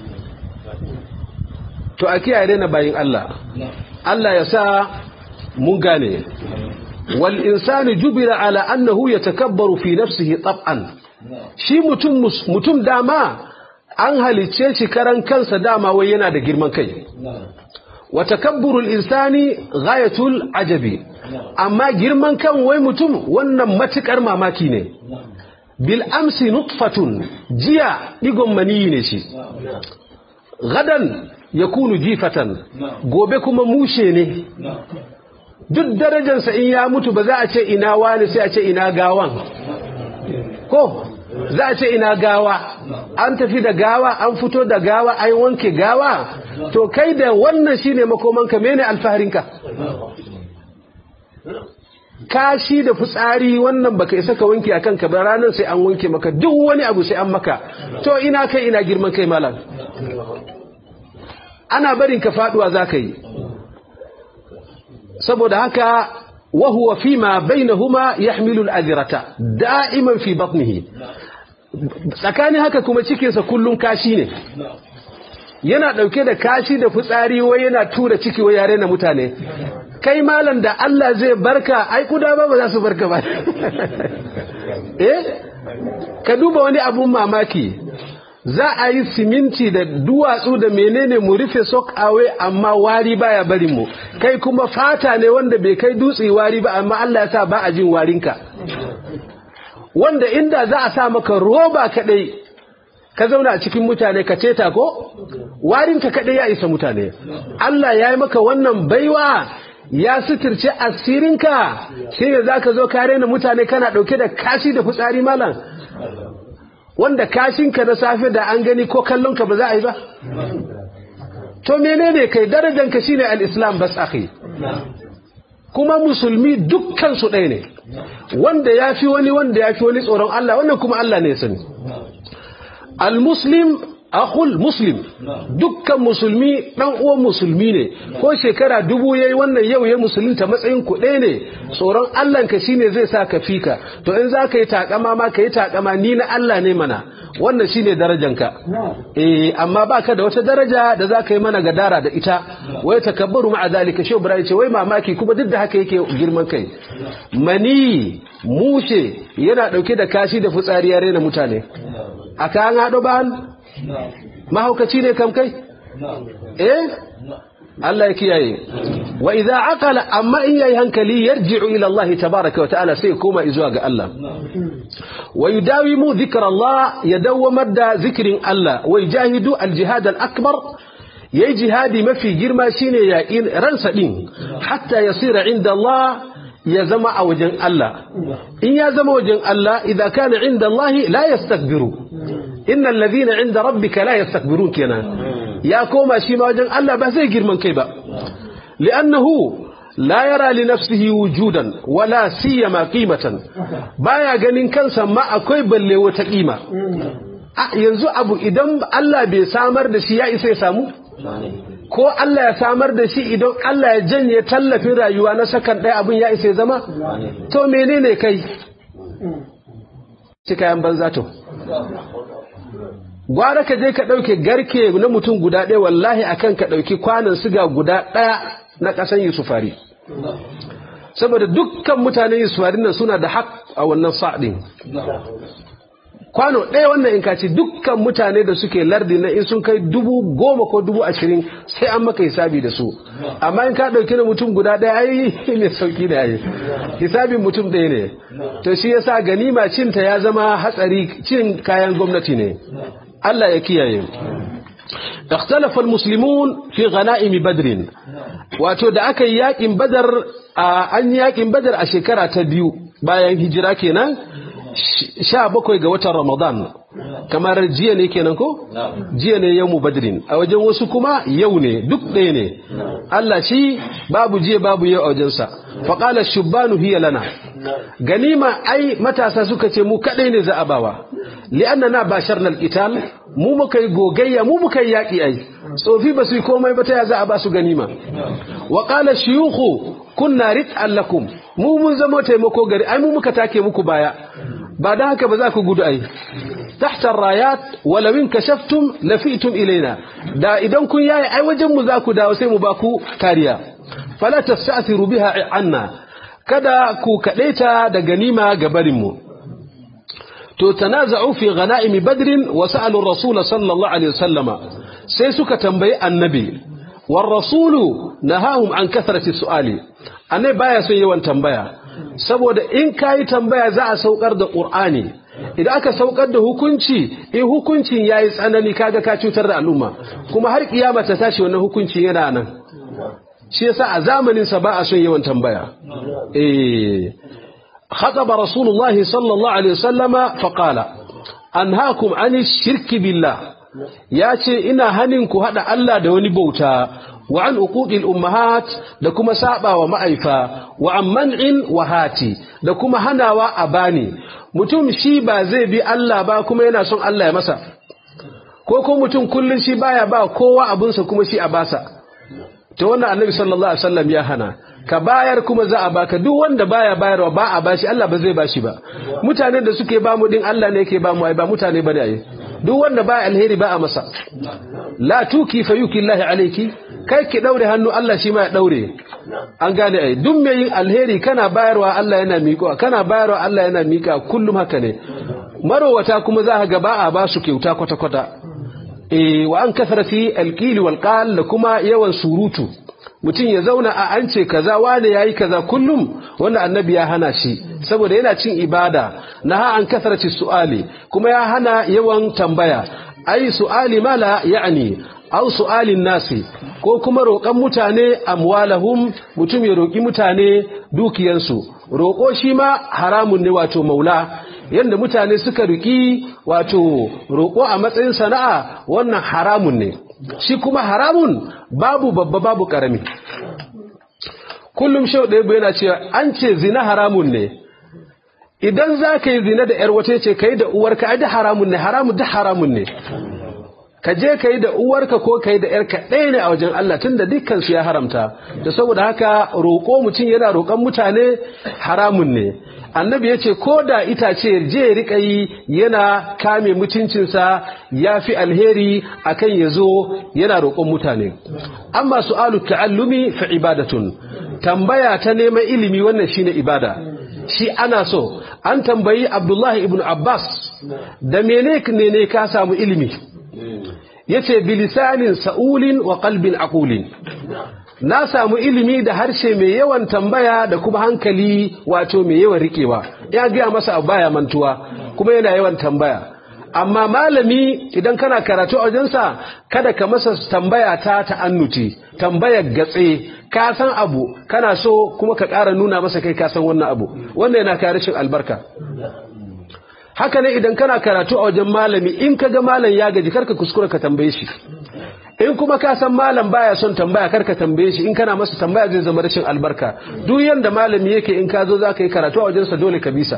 to a kiyaye daina bayin Allah Allah ya sa mun gane والإنسان جبر على أنه يتكبر في نفسه طبعا shi mutum mutum dama an halicce shi karan kansa dama wai yana da girman kai wa takabburul insani ghayatul ajabi amma girman kan wai mutum wannan matukar mamaki ne bil amsi nutfatun jiya digon maniyi ne shi gadan yakunu jifatan gobe kuma mushe ne duk darajarsa in ya mutu ba za a ce ina wani sai a ce ina gawan ko za a ce ina gawa an tafi da gawa an fito da gawa an wanke gawa to kai da wannan shine makomanka mene alfaharinka kashi da fitsari wannan baka isa ka wanke akan ka ba ranar sai an wanke maka duk wani abu sai an maka to ina kai ina girman kai malam ana barin ka faduwa zaka yi saboda haka وهو فيما بينهما يحمل الأذرة دائما في بطنه tsakanin haka kuma cikinsa kullum kashi ne yana ɗauke da kashi da fitsari wai yana tura ciki wai yare na mutane kai malam da Allah zai barka ai kuda ba ba za su barka ba eh ka duba wani abun mamaki za a yi siminti da duwatsu da menene mu rufe sok away amma wari baya barin mu kai kuma fata ne wanda bai kai dutse wari ba amma Allah ya sa ba a jin warinka wanda inda za a sa maka roba kadai ka zauna a cikin mutane ka ceta ko warinka kadai ya isa mutane Allah ya yi maka wannan baiwa ya suturce asirinka sai ne za ka zo kare na mutane kana ɗauke da kashi da fitsari malam wanda kashinka na safe da an gani ko kallonka ba za a yi ba to menene kai darajanka shine al-islam bas akhi kuma musulmi dukkan su ɗaya ne wanda ya fi wani wanda ya fi wani tsoron Allah wannan kuma Allah ne ya sani al-muslim akhul muslim dukkan musulmi dan uwan musulmi ne ko shekara dubu yayi wannan yau ya musulunta matsayin ku ɗaya ne tsoron Allah ka shine zai sa ka fika to in za ka yi takama ma ka yi takama ni na Allah ne mana wannan shine darajanka eh amma baka da wata daraja da za ka yi mana gadara da ita wai takabbaru ma'a zalika shi Ibrahim ce wai mamaki kuma duk da haka yake girman kai mani mushe yana dauke da kashi da fitsari ya rena mutane aka an hado ban mahaukaci ne kam kai eh Allah ya kiyaye wa idza aqala amma in yayi hankali yarji'u ila Allah tabaaraka wa ta'ala sai koma zuwa ga Allah wa yudawimu dhikra Allah yadawamar da zikrin Allah wa yajahidu al-jihad al-akbar yayi jihadi mafi girma shine yaƙin ransa din hatta yasira inda Allah ya zama a wajen Allah in ya zama wajen Allah idan kana inda Allah la yastakbiru innal ladhina inda rabbika la yastakbirun kenan ya koma shi ma wajen Allah ba zai girman kai ba li'annahu la yara li nafsihi wujudan wala siyama qimatan baya ganin kansa ma akwai balle wata kima yanzu abu idan Allah bai samar da shi ya isa ya samu ko Allah ya samar da shi idan Allah ya janye tallafin rayuwa na sakan ɗaya abin ya isa ya zama to menene kai ci kayan banza to gwara ka je ka ɗauke garke na mutum guda ɗaya wallahi akan ka ɗauki kwanan siga guda ɗaya na ƙasan yusufari saboda dukkan mutanen yusufari nan suna da haƙ a wannan sa'adin kwano ɗaya wannan in kaci dukkan mutane da suke lardi na in sun kai dubu goma ko dubu ashirin sai an maka hisabi da su amma in ka ɗauki na mutum guda ɗaya ai mai sauki da yayi hisabin mutum ɗaya ne to shi yasa ganima cinta ya zama hatsari cin kayan gwamnati ne Allah ya kiyaye اختلف المسلمون في غنائم بدر wato da aka yi yakin badar an yi yakin badar a shekara ta biyu bayan hijira kenan sha bakwai ga watan ramadan kamar jiya ne kenan ko jiya ne yau badrin a wajen wasu kuma yau ne duk ɗaya ne Allah shi babu jiya babu yau a wajensa faƙala shubbanu hiya lana ganima ai matasa suka ce mu kaɗai ne za a bawa li'annana basharna al-qital mu muka yi gogayya mu muka yi yaƙi ai tsofi ba su yi komai ba ta ya za a ba su ganima wa qala shuyukhu kunna rit'an lakum mu mun zama taimako gari ai mu muka take muku baya ba dan haka ba za ku gudu ai tahta rayat walau in kashaftum lafitum ilaina da idan kun yayi ai wajen mu za ku dawo sai mu ba ku kariya fala tasta'thiru biha anna kada ku kadaita da ganima ga barin mu to tanaza'u fi ghanaimi badrin wa sa'alu ar-rasul sallallahu alaihi wasallama sai suka tambayi annabi war rasulu nahahum an kathrati su'ali annabi baya son yawan tambaya saboda in kayi tambaya za a saukar da qur'ani idan aka saukar da hukunci in hukuncin yayi tsanani kaga ka cutar da al'umma kuma har kiyama ta tashi wannan hukunci yana nan shi yasa a zamanin sa ba a son yawan tambaya eh خطب رسول الله صلى الله عليه وسلم فقال أنهاكم عن الشرك بالله ياتي إنا هننكو هذا ألا دوني بوتا وعن أقوق الأمهات لكما سابا ومعيفا وعن منع وهاتي لكما هنا وأباني mutum shi ba zai bi Allah ba kuma yana son Allah ya masa ko ko mutum kullun shi baya ba kowa abinsa kuma shi a basa to wannan annabi sallallahu alaihi wasallam ya hana ka bayar kuma za a baka duk wanda baya bayarwa ba a bashi Allah ba zai bashi ba mutanen da suke ba mu din Allah ne yake ba mu ai ba mutane bane ai duk wanda ba alheri ba a masa la tuki fayuki Allah alayki kai ki daure hannu Allah shi ma ya daure an gane ai duk mai yin alheri kana bayarwa Allah yana miƙo kana bayarwa Allah yana miƙa kullum haka ne marowata kuma za ka ga ba a ba su kyauta kwata kwata eh wa an kasarati alqili wal qal da kuma yawan surutu mutum ya zauna a an ce kaza wane yayi kaza kullum wannan annabi ya hana shi saboda yana cin ibada naha an kasarati su'ali kuma ya hana yawan tambaya ai su'ali mala ya'ni aw su'alin nasi ko kuma roƙan mutane amwalahum mutum ya roƙi mutane dukiyansu roƙo shi ma haramun ne wato maula yadda mutane suka riki wato roƙo a matsayin sana'a wannan haramun ne shi kuma haramun babu babba babu ƙarami kullum shau ɗaya yana cewa an ce zina haramun ne idan za ka yi zina da ‘yar wace ce ka yi da uwarka ai da haramun ne haramun da haramun ne ka je ka yi da uwarka ko ka yi da ‘yarka ɗaya ne a wajen Allah tun da dukkansu ya haramta da saboda haka roƙo mutum yana roƙon mutane haramun ne annabi ya ce ko da itace je ya riƙa yi yana kame mutuncinsa ya fi alheri akan ya zo yana roƙon mutane amma su'alu ta'allumi fa ibadatun tambaya ta neman ilimi wannan shine ibada shi ana so an tambayi abdullahi ibn abbas da mene ne ka samu ilimi yace bilisanin sa'ulin wa qalbin aqulin na samu ilimi da harshe mai yawan tambaya da kuma hankali wato mai yawan rikewa ya gaya masa abu baya mantuwa kuma yana yawan tambaya amma malami idan kana karatu a wajensa kada ka masa tambaya ta ta'annuti tambayar gatse ka san abu kana so kuma ka ƙara nuna masa kai ka san wannan abu wannan yana kare rashin albarka haka ne idan kana karatu a wajen malami in ka ga malam ya gaji karka kuskura ka tambaye shi in kuma ka san malam baya son tambaya karka tambaye shi in kana masa tambaya zai zama rashin albarka duk yanda malami yake in ka zo za ka yi karatu a wajensa dole ka bisa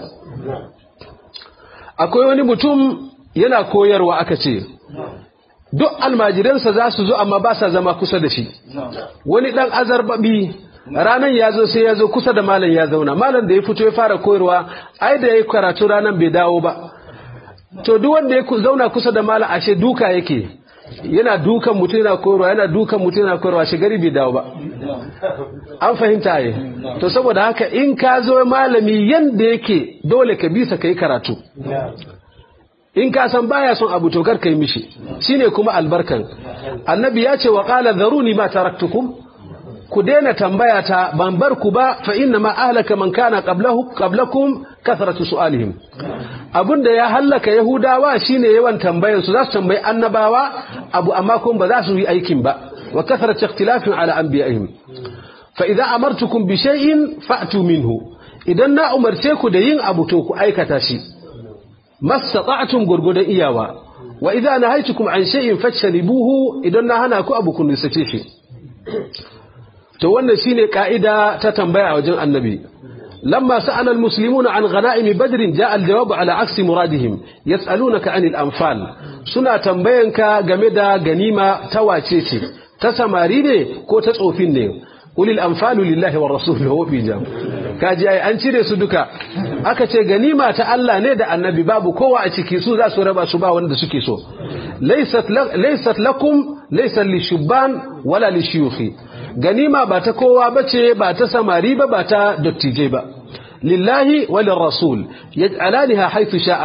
akwai wani mutum yana koyarwa aka ce duk almajiransa za su zo amma ba sa zama kusa da shi wani dan azarbabi ranan ya zo sai ya zo kusa da malam ya zauna malam da ya fito ya fara koyarwa ai da ya yi karatu ranan bai dawo ba to duk wanda ya zauna kusa da malam ashe duka yake yana dukan mutum yana koyarwa yana dukan mutum yana koyarwa shi gari bai dawo ba an fahimta ye to saboda haka in ka zo malami yanda yake dole ka bisa kai karatu in ka san baya son abu to kar kai mishi shine kuma albarkan annabi ya ce wa qala dharuni ma taraktukum ku daina tambaya ta ban bar ku ba fa inna ma ahlaka man kana qablahu qablakum kathratu su'alihim abinda ya hallaka yahudawa shine yawan tambayar su za su tambayi annabawa abu amma kun ba za su yi aikin ba wa kathratu ikhtilafin ala anbiya'ihim fa idza amartukum bi shay'in fa'tu minhu idan na umarce ku da yin abu to ku aikata shi mastata'tum gurgudan iyawa wa idza nahaytukum an shay'in fajtanibuhu idan na hana ku abu kun nisace shi to wannan shine ka'ida ta tambaya a wajen annabi lamma sa'ala almuslimuna an ghanaim badr ja'a aljawab ala aksi muradihim yas'alunaka anil anfal suna tambayanka game da ganima ta wace ce ta samari ne ko ta tsofin ne ulil anfalu lillahi war rasul wa fi jam kaji ai an cire su duka aka ce ganima ta Allah ne da annabi babu kowa a ciki su za su raba su ba wanda suke so laysat laysat lakum laysa lishubban wala lishuyukhi ganima ba ta kowa bace ba ta samari ba ba ta dattijai ba lillahi walin rasul yaj'alaniha haythu sha'a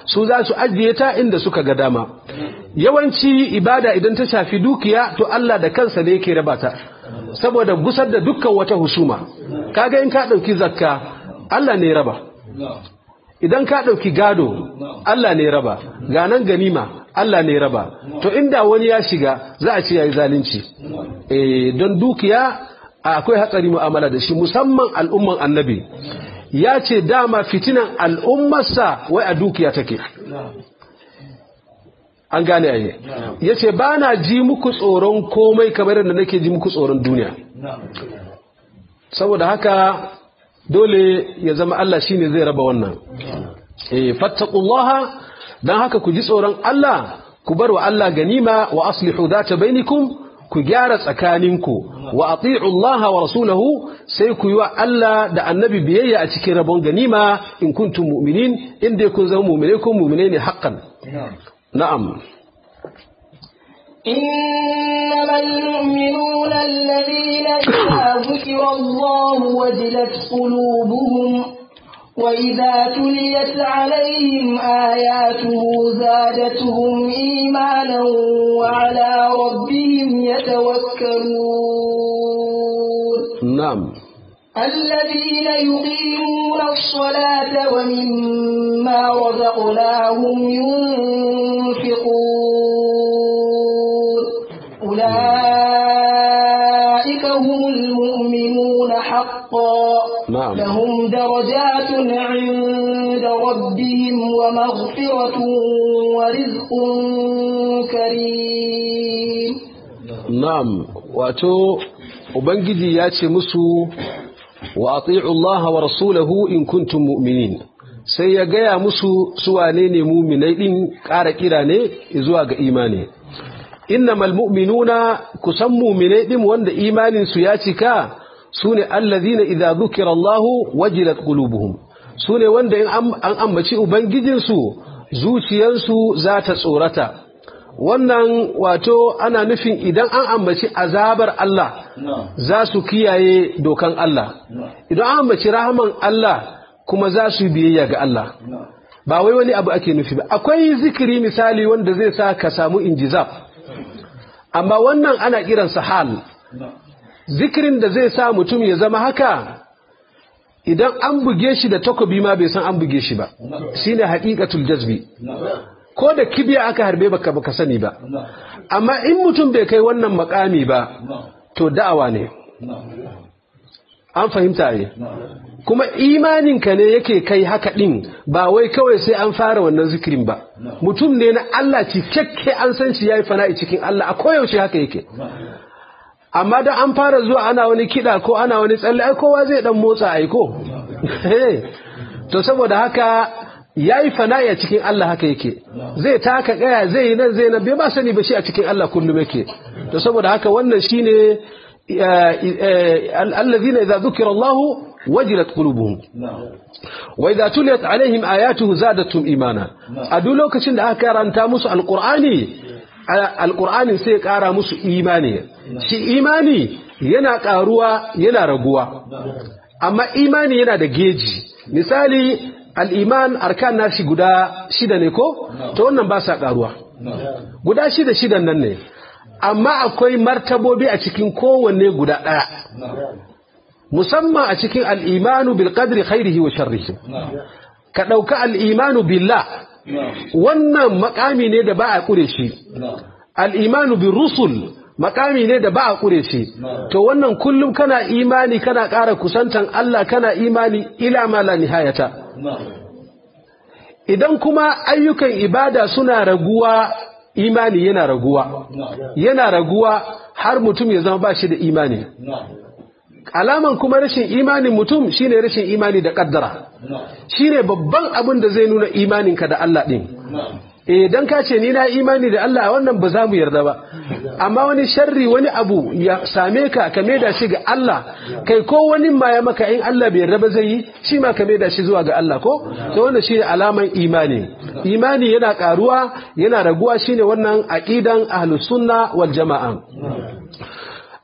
su za su ajiye ta inda suka ga dama yawanci ibada idan ta shafi dukiya to Allah da kansa ne yake raba ta saboda gusar da dukkan wata husuma kaga in ka dauki zakka Allah ne raba idan ka dauki gado Allah ne raba ganan ganima Allah ne raba to inda wani ya shiga za a ce yayi zalunci eh don dukiya akwai hatsari mu'amala da shi musamman al'umman annabi ya ce dama fitinan al'ummarsa wai a dukiya take an gane ayi ya ce ba na ji muku tsoron komai kamar yadda nake ji muku tsoron duniya saboda haka dole ya zama Allah shine zai raba wannan eh fattaqullaha dan haka ku ji tsoron Allah ku bar wa Allah ganima wa aslihu dhata bainakum ku gyara tsakaninku wa ati'u Allah wa rasulahu sai ku yi wa Allah da annabi biyayya a cikin rabon ganima in kuntum mu'minin inda kun zama mu'mine kun mu'mine ne haqqan na'am إنما المؤمنون الذين إذا ذكر الله وجلت قلوبهم وإذا تليت عليهم آياته زادتهم إيمانا وعلى ربهم يتوكلون نعم الذين يقيمون الصلاة ومما رزقناهم ينفقون أولئك هم المؤمنون حقا نعم. لهم درجات عند ربهم ومغفرة ورزق كريم na'am wato ubangiji ya ce musu wa ati'u Allah wa rasulahu in kuntum mu'minin sai ya gaya musu su wane ne mu'minai din ƙara kira ne zuwa ga imani innamal mu'minuna kusan mu'minai din wanda imanin su ya cika sune allazina idza dhukira Allah wajilat qulubuhum sune wanda in an ambaci ubangijinsu zuciyarsu za ta tsorata wannan wato ana nufin idan an ambaci azabar Allah za su kiyaye dokan Allah idan an ambaci rahaman Allah kuma za su biyayya ga Allah ba wai wani abu ake nufi ba akwai zikiri misali wanda zai sa ka samu injizab amma wannan ana kiransa hal zikirin da zai sa mutum ya zama haka idan an buge shi da takobi ma bai san an buge shi ba shine haqiqatul jazbi ko da kibiya aka harbe baka baka sani ba amma in mutum bai kai wannan makami ba to da'awa ne an fahimta ne kuma imaninka ne yake kai haka din ba wai kawai sai an fara wannan zikirin ba mutum ne na Allah cikakke an san shi yayi fana'i cikin Allah a koyaushe haka yake amma da an fara zuwa ana wani kiɗa ko ana wani tsalle ai kowa zai dan motsa aiko to saboda haka yayi fana'i a cikin Allah haka yake zai taka kaya zai yi nan zai nan bai ba sani ba shi a cikin Allah kullum yake to saboda haka wannan shine allazina idza dhukira Allah wajilat qulubuhum wa idza tuliyat alaihim ayatuhu zadatuhum imana a duk lokacin da aka karanta musu alqur'ani alqur'ani sai ya kara musu imani shi imani yana karuwa yana raguwa amma imani yana da geji misali al'iman arkan nashi guda shida ne ko? ta wannan ba sa ƙaruwa guda shida shidan nan ne amma akwai martabobi a cikin kowanne guda ɗaya musamman a cikin al'imanu bil qadri khairihi wa sharrihi ka ɗauka al'imanu billah wannan makami ne da ba a ƙure shi al'imanu bil rusul makami ne da ba a ƙure shi to wannan kullum kana imani kana ƙara kusantan Allah kana imani ila ma la nihayata idan kuma ayyukan ibada suna raguwa imani yana raguwa yana raguwa har mutum ya zama ba shi da imani alaman kuma rashin imanin mutum shine rashin imani da kaddara shine babban abin da zai nuna imaninka da Allah din eh dan ka ce ni na imani da Allah wannan ba za mu yarda ba amma wani sharri wani abu ya same ka ka da shi ga Allah kai ko wani ma ya maka in Allah bai yarda ba zai yi shi ma ka da shi zuwa ga Allah ko to wannan shine alaman imani imani yana karuwa yana raguwa shine wannan aqidan ahlus sunna wal jamaa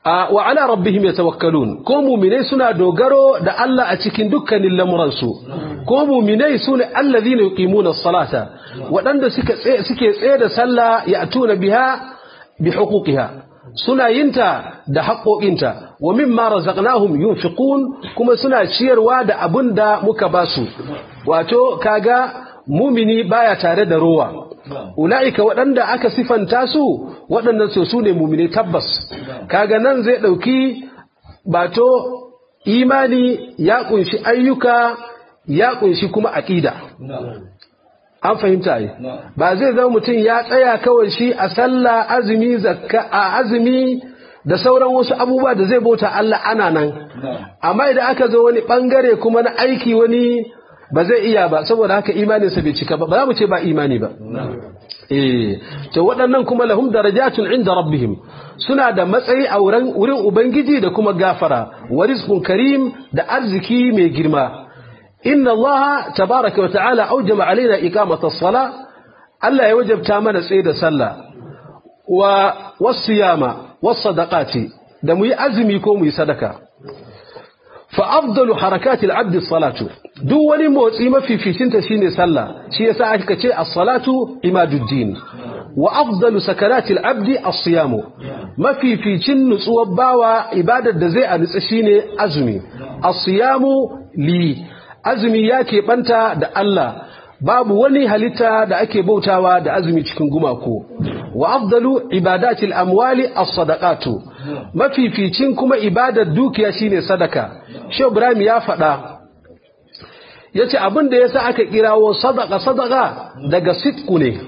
wa ala rabbihim yatawakkalun ko mu'minai suna dogaro da Allah a cikin dukkanin lamuransu ko mu'minai sune allazina yuqimuna as-salata waɗanda suke suke tsaye da sallah ya'tuna biha bi huquqiha suna yinta da haƙoƙinta wa mimma razaqnahum yunfiqun kuma suna ciyarwa da abin da muka basu wato kaga mumini baya tare da rowa ula'ika waɗanda aka sifanta su waɗannan su su ne mumini tabbas kaga nan zai ɗauki bato imani ya ƙunshi ayyuka ya ƙunshi kuma aƙida an fahimta ai ba zai zama mutum ya tsaya kawai shi a sallah azumi zakka a azumi da sauran wasu abubuwa da zai bauta Allah ana nan amma idan aka zo wani bangare kuma na aiki wani ba zai iya ba saboda haka imaninsa bai cika ba ba za mu ce ba imani ba eh to waɗannan kuma lahum darajatun inda rabbihim suna da matsayi a wurin wurin ubangiji da kuma gafara wa rizqun karim da arziki mai girma inna Allah tabaraka wa ta'ala aujama alaina iqamata as-sala Allah ya wajabta mana tsaye da sallah wa was-siyama was-sadaqati da mu yi azumi ko mu yi sadaka fa afdalu harakati al-abd as-salatu duk wani motsi mafificinta shine sallah shi yasa aka ce as-salatu imaduddin wa afdalu sakarati al-abd as-siyam mafificin nutsuwar bawa ibadar da zai a nutsa shine azumi as-siyamu li azumi ya keɓanta da Allah babu wani halitta da ake bautawa da azumi cikin gumako wa afdalu ibadatil amwali as-sadaqatu mafificin kuma ibadar dukiya shine sadaka Shehu Ibrahim ya faɗa yace abin da yasa aka kirawo sadaqa sadaqa daga sitku ne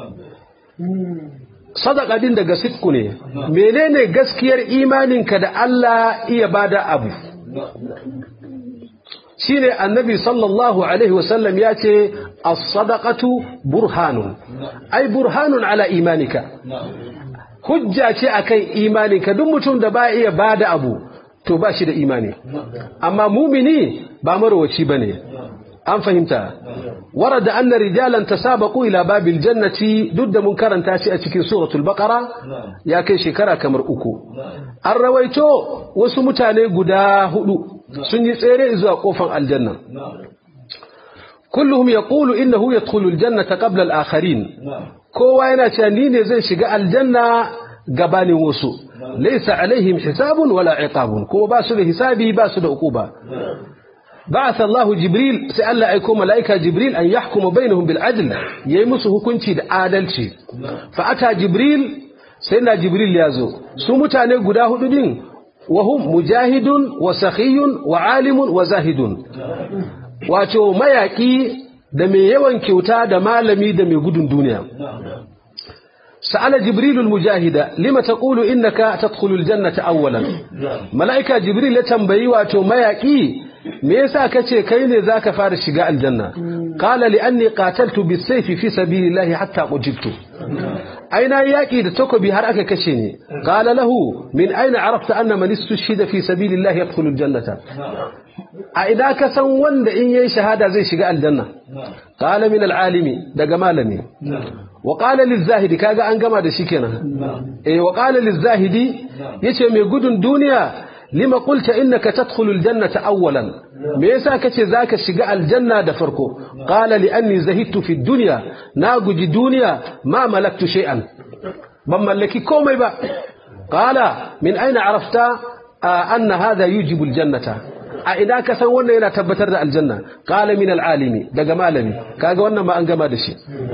sadaqa din daga sitku ne menene gaskiyar imaninka da Allah iya bada abu shine annabi sallallahu alaihi wasallam ya ce as-sadaqatu burhanun ai burhanun ala imanika hujja ce akan imaninka duk mutum da ba iya bada abu to ba shi da imani amma mumini ba marwaci bane an fahimta warada anna rijalan tasabaqu ila babil jannati duk da mun karanta shi a cikin suratul baqara ya kai shekara kamar uku an rawaito wasu mutane guda hudu sun yi tsere zuwa kofar aljanna kulluhum yaqulu innahu yadkhulu aljannata qabla al-akharin kowa yana cewa ni ne zai shiga aljanna gabanin wasu laysa alaihim hisabun wala iqabun kuma ba su da hisabi ba su da uquba بعث الله جبريل سأل أيكم ملائكة جبريل أن يحكم بينهم بالعدل يمسه كنتي عادلتي فأتى جبريل سيدنا جبريل يازو سمتاني قداه دين وهم مجاهد وسخي وعالم وزاهد wato mayaki da mai yawan kyauta da malami da mai gudun duniya sa'ala jibril mujahida lima taqulu innaka tadkhulu aljannata awwalan malaika jibril ya tambayi wato mayaki me yasa kace kai ne zaka fara shiga aljanna qala li anni qataltu bisayfi fi sabilillahi hatta qujibtu aina yaki da takobi har aka kashe ni qala lahu min aina arafta anna man istushhida fi sabilillahi yadkhulu aljannata a ida ka san wanda in yayi shahada zai shiga aljanna qala min alalimi daga malami wa qala lizahidi kaga an gama da shi kenan eh wa qala lizahidi yace mai gudun duniya lima qulta innaka tadkhulu aljannata awwalan me yasa kace zaka shiga aljanna da farko qala li anni zahidtu fi dunya na guji duniya ma malaktu shay'an ban mallaki komai ba qala min aina arafta anna hadha yujibu aljannata a ina ka san wannan yana tabbatar da aljanna qala min alalimi daga malami kaga wannan ma an gama da shi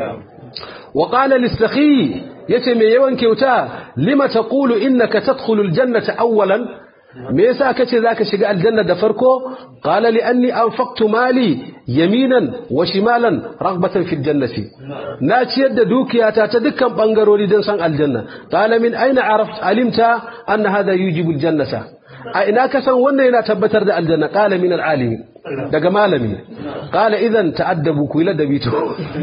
wa qala lis-sakhi yace me yawan kyauta lima taqulu innaka tadkhulu aljannata awwalan me yasa kace zaka shiga aljanna da farko qala li anni anfaqtu mali yaminan wa shimalan raghbatan fi aljannati na ciyar da dukiyata ta dukkan bangarori don san aljanna qala min aina araft alimta anna hadha yujibu aljannata a ina ka san wannan yana tabbatar da aljanna qala min alalimi daga malami qala idan ta'addabu ku ila dabito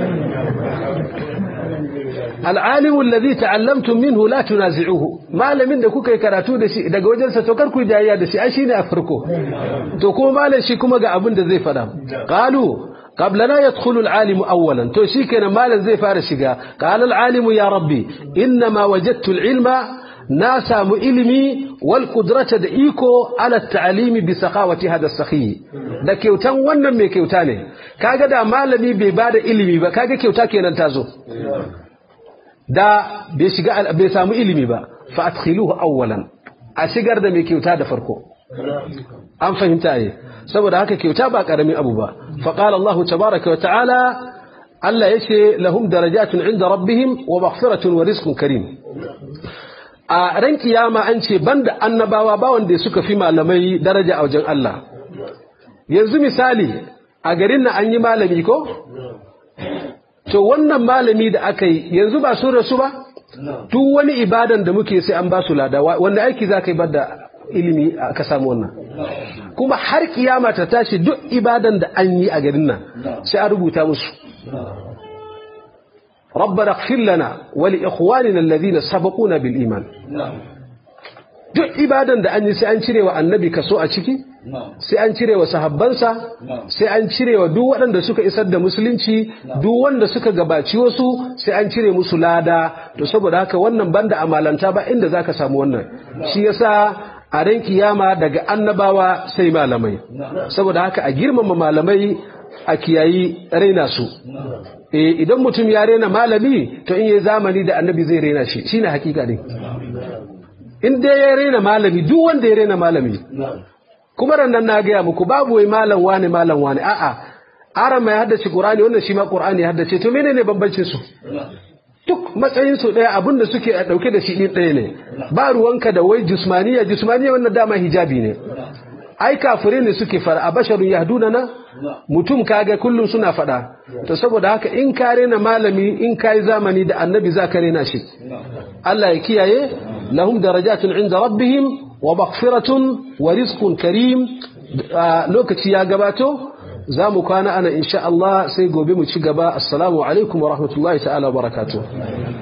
العالم الذي تعلمتم منه لا تنازعوه malamin da kuka yi karatu da shi daga wajensa to kar ku jayayya da shi ai shine a farko to kuma malam shi kuma ga abin da zai fada qalu qablana yadkhulu al-alim awwalan to shikenan malam zai fara shiga qala al-alim ya rabbi inma wajadtu al-ilma na samu ilimi wal kudrata da iko ala ta'alimi bi sakawati hada sakhi da kyautan wannan mai kyauta ne kaga da malami bai bada ilimi ba kaga kyauta kenan ta zo da bai shiga bai samu ilimi ba fa adkhiluhu awwalan a shigar da mai kyauta da farko an fahimta ne saboda haka kyauta ba karamin abu ba fa qala Allah tabaaraka wa ta'ala Allah yace lahum darajatun inda rabbihim wa maghfiratun wa rizqun karim a ran kiyama an ce banda annabawa ba wanda suka fi malamai daraja a wajen Allah yanzu misali a garin nan an yi malami ko to wannan malami da aka yi yanzu ba sun rasu ba duk wani ibadan da muke sai an ba su lada wanda aiki za ka yi bada ilimi ka samu wannan kuma har kiyama ta tashi duk ibadan da an yi a garin nan sai an rubuta musu ربنا اغفر لنا ولإخواننا الذين سبقونا بالإيمان duk ibadan da an yi sai an cire wa annabi kaso a ciki sai an cire wa sahabbansa sai an cire wa duk waɗanda suka isar da musulunci duk wanda suka gabaci wasu sai an cire musu lada to saboda haka wannan banda amalanta ba inda zaka samu wannan shi yasa a ran kiyama daga annabawa sai malamai saboda haka a girmama malamai a kiyayi raina su eh idan mutum ya rena malami to in yayi zamani da annabi zai rena shi shine hakika ne in dai ya rena malami duk wanda ya rena malami kuma rannan na gaya muku babu wai malam wane malam wane a'a aran mai haddace qur'ani wannan shi ma qur'ani ya haddace to menene bambancin su duk matsayin su daya abin da suke a dauke da shi din daya ne ba ruwanka da wai jismaniya jismaniya wannan dama hijabi ne ai kafirai ne suke fara a basharun yahduna na mutum kaga kullum suna fada to saboda haka in ka rena malami in kai zamani da annabi za ka rena shi Allah ya kiyaye lahum darajatun inda rabbihim wa maghfiratun wa rizqun karim lokaci ya gabato za mu kwana ana insha Allah sai gobe mu ci gaba assalamu alaikum wa rahmatullahi ta'ala wa barakatuh